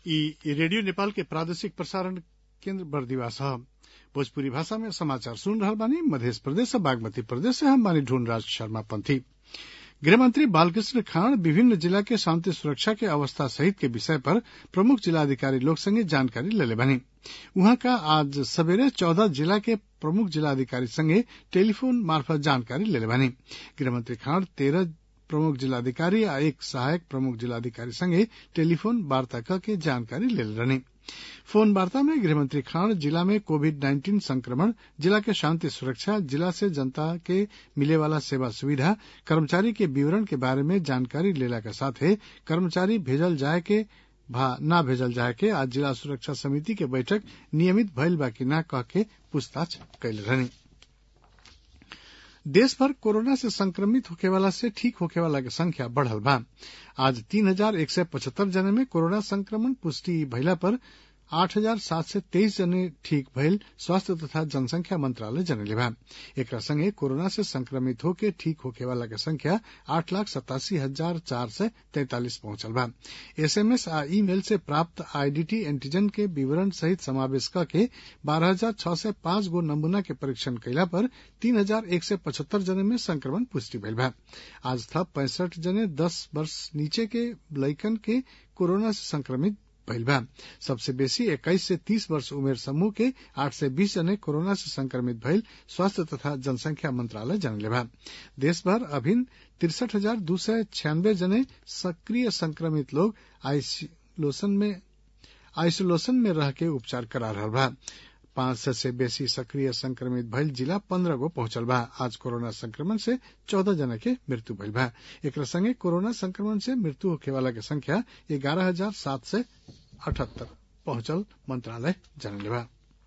ई रेडियो नेपाल के प्रादेशिक प्रसारण केन्द्र बरदीवास ह भोजपुरी भाषा में समाचार सुन रहल बानी मध्य प्रदेश और बागमती प्रदेश से हम बानी ढूंढराज शर्मा पंथी गृहमंत्री बालकृष्ण खान विभिन्न जिला के शांति सुरक्षा के अवस्था सहित के विषय पर प्रमुख जिलाधिकारी लोग संगे जानकारी लेले बानी उहाँ का आज सवेरे चौदह जिला के प्रमुख जिलाधिकारी संगे टेलीफोन मार्फत जानकारी लेले बानी गृहमंत्री खान तेरह प्रमुख जिलाधिकारी आ एक सहायक प्रमुख जिलाधिकारी संगे टेलीफोन वार्ता करके जानकारी लेले रहनी फोन वार्ता में गृहमंत्री खान जिला में कोविड नाइन्टीन संक्रमण जिला के शांति सुरक्षा जिला से जनता के मिले वाला सेवा सुविधा कर्मचारी के विवरण के बारे में जानकारी लेला के साथे कर्मचारी भेजल जाए के भा ना भेजल जाए के आज जिला सुरक्षा समिति के बैठक नियमित भइल बा कि ना कह के पूछताछ कैले रहनी देश भर कोरोना से संक्रमित होखे वाला से ठीक होखे वाला के संख्या बढ़ल बा आज तीन हजार एक सय पचहत्तर जने में कोरोना संक्रमण पुष्टि भइला पर आठ हजार सात सय तेइस जने ठीक भइल स्वास्थ्य तथा जनसंख्या मंत्रालय जनले बा एकरा संगे कोरोना से संक्रमित होके ठीक होखे वाला के संख्या आठ लाख सतासी हजार चार सय तैतालीस पहुंचल बा एसएमएस आ ईमेल से प्राप्त आईडीटी एंटीजन के विवरण सहित समावेश करके बारह हजार छह सय पांच गो नमूना के परीक्षण कैला पर तीन हजार एक सय पचहत्तर जने में संक्रमण पुष्टि भइल बा आज थप पैंसठ जने दस वर्ष नीचे के लइकन के कोरोना से संक्रमित भइल बा सबसे बेसी इक्कीस से तीस वर्ष उमेर समूह के आठ सय बीस जने कोरोना से संक्रमित भइल स्वास्थ्य तथा जनसंख्या मंत्रालय जनले बा देश भर अभिन तिरसठ हजार दू सय छियानबे जने सक्रिय संक्रमित लोग आइसोलेशन में आइसोलेशन में रह के उपचार करा रहल बा पांच सय से बेसी सक्रिय संक्रमित भइल जिला पंद्रह गो पहुंचल बा आज कोरोना संक्रमण से चौदह जना के मृत्यु भइल बा एकरा संगे कोरोना संक्रमण से मृत्यु होखे वाला के संख्या ग्यारह हजार सात सय अठहत्तर पहुंचल मंत्रालय जनले बा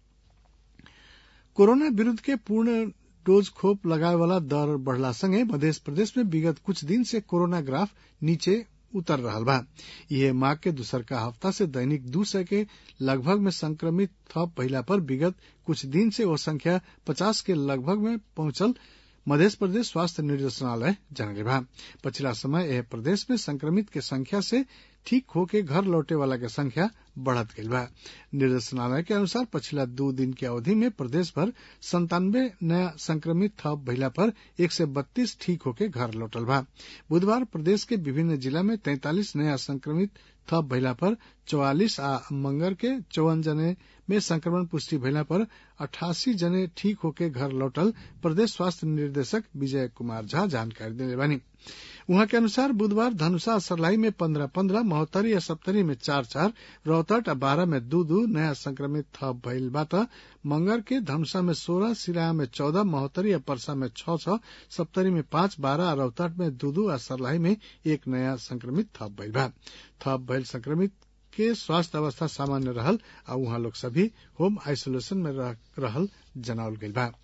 कोरोना विरूद्ध के पूर्ण डोज खोप लगाए वाला दर बढ़ला संगे मध्य प्रदेश में विगत कुछ दिन से कोरोना ग्राफ नीचे उतर रहल बा यह माह के दूसरका हफ्ता से दैनिक दू सय के लगभग में संक्रमित थप भइला पर विगत कुछ दिन से वो संख्या पचास के लगभग में पहुंचल मध्य प्रदेश स्वास्थ्य निर्देशनालय जनले बा पछिला समय यह प्रदेश में संक्रमित के संख्या से ठीक होके घर लौटे वाला के संख्या बढ़त गई बा निर्देशनालय के अनुसार पछिला दो दिन के अवधि में प्रदेश भर संतानवे नया संक्रमित थप भइला पर एक सय बत्तीस ठीक होके घर लौटल बा बुधवार प्रदेश के विभिन्न जिला में तैंतालीस नया संक्रमित थप भइला पर चौवालिस आ मंगर के चौवन जने में संक्रमण पुष्टि भइला पर अठासी जने ठीक होके घर लौटल प्रदेश स्वास्थ्य निर्देशक विजय कुमार झा जानकारी देले बानी उहाँ के अनुसार बुधवार धनुषा सरलाई में पंद्रह पंद्रह महोत्तरी या सप्तरी में चार चार रौतट आ बारह में दू दू नया संक्रमित थप भइल बा त मंगर के धनुषा में सोलह सिराहा में चौदह महोत्तरी या परसा में छह छह सप्तरी में पांच बारह आ रौतट में दू दू आ सरलाई में एक नया संक्रमित थप भइल बा थप भइल संक्रमित के स्वास्थ्य अवस्था सामान्य रहल आ उहाँ लोग सभी होम आइसोलेशन में रह, रहल जनावल गइल बा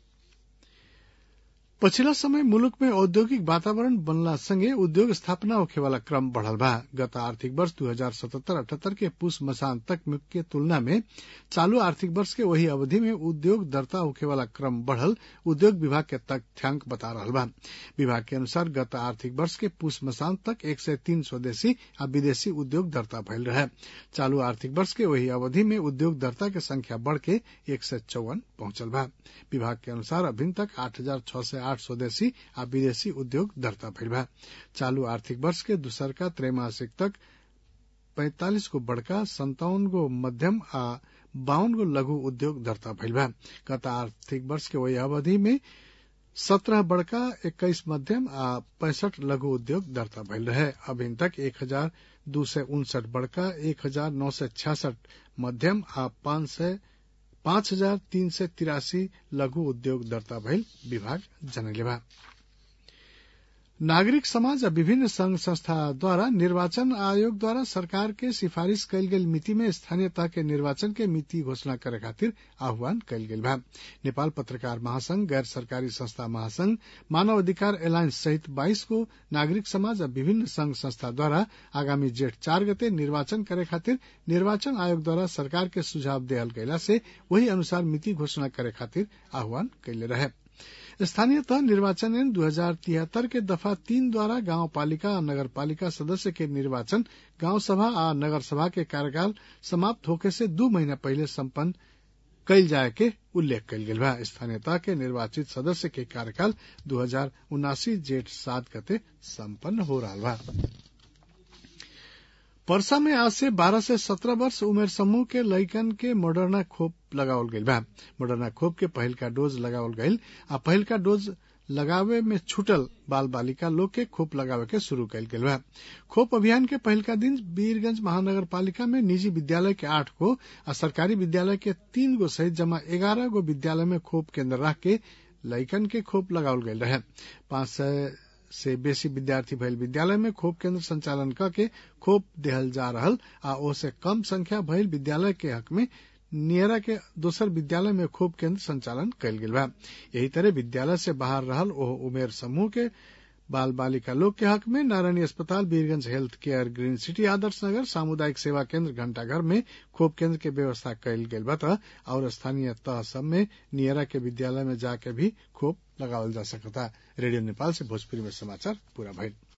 पछिला समय मुलुक में औद्योगिक वातावरण बनला संगे उद्योग स्थापना होखे वाला क्रम बढ़ल बा गत आर्थिक वर्ष दू हजार सतहत्तर अठहत्तर के पुष मसान तक के तुलना में चालू आर्थिक वर्ष के वही अवधि में उद्योग दरता होखे वाला क्रम बढ़ल उद्योग विभाग के तथ्यांक बता रहा बा विभाग के अनुसार गत आर्थिक वर्ष के पुष मसान तक एक सय तीन स्वदेशी आ विदेशी उद्योग दरता भइल रहे चालू आर्थिक वर्ष के वही अवधि में उद्योग दरता के संख्या बढ़ के एक सय चौवन पहुंचल बा विभाग के अनुसार अभिन तक आठ हजार छह सय आठ स्वदेशी आ विदेशी उद्योग दर्ता भइल बा चालू आर्थिक वर्ष के दूसरका त्रैमासिक तक पैंतालीस गो बड़का संतावन गो मध्यम आ बावन गो लघु उद्योग दर्ता भइल बा गत आर्थिक वर्ष के वही अवधि में सत्रह बड़का इक्कीस मध्यम आ पैंसठ लघु उद्योग दर्ता भइल रहे अभिन तक एक हजार दू सय उनसठ बड़का एक हजार नौ सय छियासठ मध्यम आ पांच सय पाँच हजार तीन सय तिरासी लघु उद्योग दर्ता भइल विभाग जनले बा नागरिक समाज आ विभिन्न संघ संस्थाद्वारा निर्वाचन आयोग द्वारा सरकार के सिफारिश कयल गेल मिति में स्थानीय तह के निर्वाचन के मिति घोषणा करे खातिर आह्वान कयल गेल बा नेपाल पत्रकार महासंघ गैर सरकारी संस्था महासंघ मानव अधिकार एलायंस सहित बाईस को नागरिक समाज आ विभिन्न संघ संस्था द्वारा आगामी जेठ चार गते निर्वाचन करे खातिर निर्वाचन आयोग द्वारा सरकार के सुझाव देहल गयला से वही अनुसार मिति घोषणा करे खातिर आह्वान कैले रहे स्थानीय तह निर्वाचन ऐन दू हजार तिहत्तर के दफा तीन द्वारा गांव पालिका आ नगर पालिका सदस्य के निर्वाचन गांव सभा आ नगर सभा के कार्यकाल समाप्त होखे से दू महीना पहिले सम्पन्न कैल जाए के उल्लेख कैल गेल बा स्थानीयता के निर्वाचित सदस्य के कार्यकाल दू हजार उनासी जेठ सात गते सम्पन्न हो रहा बा परसा में आज से 12 से 17 वर्ष उमेर समूह के लइकन के मॉडर्ना खोप लगावल गईल बा मॉडर्ना खोप के पहिल का डोज लगावल गईल आ पहिल का डोज लगावे में छूटल बाल बालिका लोग के खोप लगावे के शुरू कैल गेल बा खोप अभियान के पहिल का दिन वीरगंज महानगर पालिका में निजी विद्यालय के आठ गो आ सरकारी विद्यालय के तीन गो सहित जमा ग्यारह गो विद्यालय में खोप केन्द्र रख के लइकन के खोप लगावल गईल रहे पांच सय से बेसी विद्यार्थी भइल विद्यालय में खोप केन्द्र संचालन क के खोप देहल जा रहल आ ओसे कम संख्या भइल विद्यालय के हक में नियरा के दोसर विद्यालय में खोप केन्द्र संचालन कयल गेल बा यही तरह विद्यालय से बाहर रहल ओह उमेर समूह के बाल बालिका लोग के हक में नारायणी अस्पताल Birgunj health care green city Adarsh Nagar सामुदायिक सेवा केन्द्र घंटाघर में खोप केन्द्र के व्यवस्था कयल गेल बा और स्थानीय तह सब में नियरा के विद्यालय में जाके भी खोप लगावल जा सकता रेडियो नेपाल से भोजपुरी में समाचार पूरा भइल